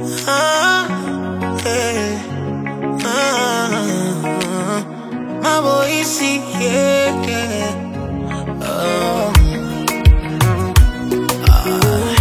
Ah, eh, ah, Maboisi, yeah, yeah. Oh. Ah.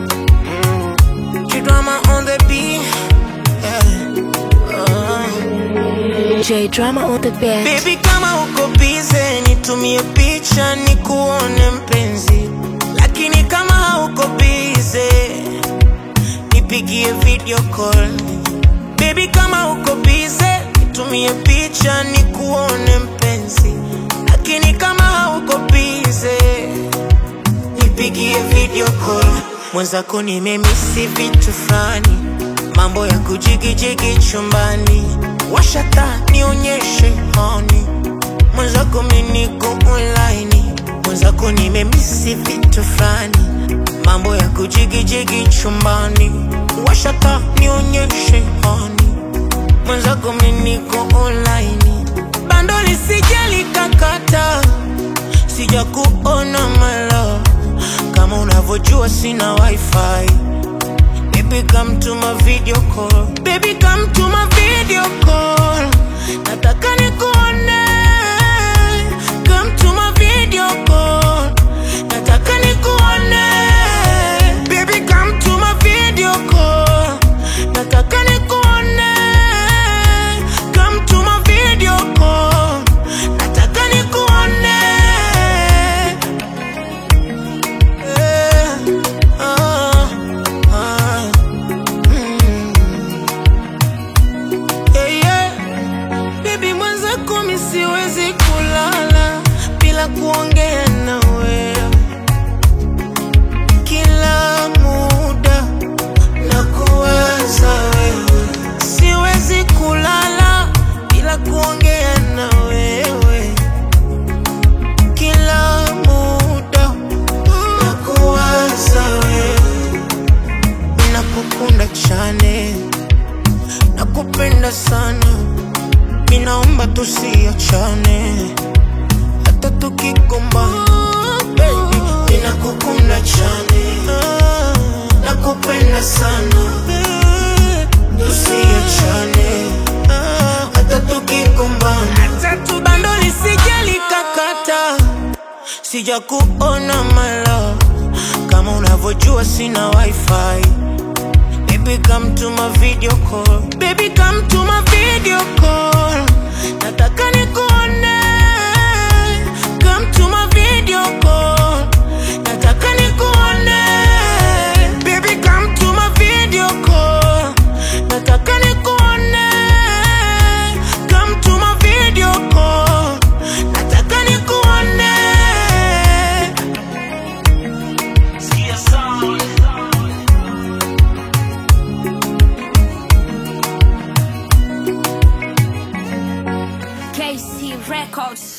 G-Drama on the beat, yeah. Oh. J drama on the beat. Baby kama uko bize nitumie picha nikuone mpenzi, lakini kama hauko bize nipigie video call. Baby kama uko bize nitumie picha nikuone mpenzi, lakini kama hauko bize nipigie video call. Mwenzako nimemisi vitu fulani, mambo ya kujigijigi chumbani, washata nionyeshe honi. Mwenzako mimi niko online, mwenzako nimemisi vitu fulani, mambo ya kujigijigi chumbani, washata nionyeshe honi. Mwenzako mimi niko online, bando lisije likakata sija kuona malo kama unavyojua sina wifi baby come to my video call baby come to my video call nataka nikuone come to my video call nataka nikuone baby come to my video call nataka nikuone come to my video call nataka nikuone Eh, ah, ah, mm. Yeah, yeah. Baby mwenzako mi siwezi kulala bila kuongea na wewe kila muda na kuwaza wewe siwezi kulala bila kuongea na wewe kila muda na kuwaza wewe nakukunda chane nakupenda sana minaomba tusiachane hata tukigombana baby ninakukunda chane nakupenda sana tusiachane hata tukigombana bando lisije likakata sija kuona malo kama unavyojua sina wifi Baby come to my video call Baby come to my video call Nataka nikuone Come to my video call Nataka nikuone Baby come to my video call Nataka nikuone Come to my video call Nataka nikuone Sikia sound KC Records.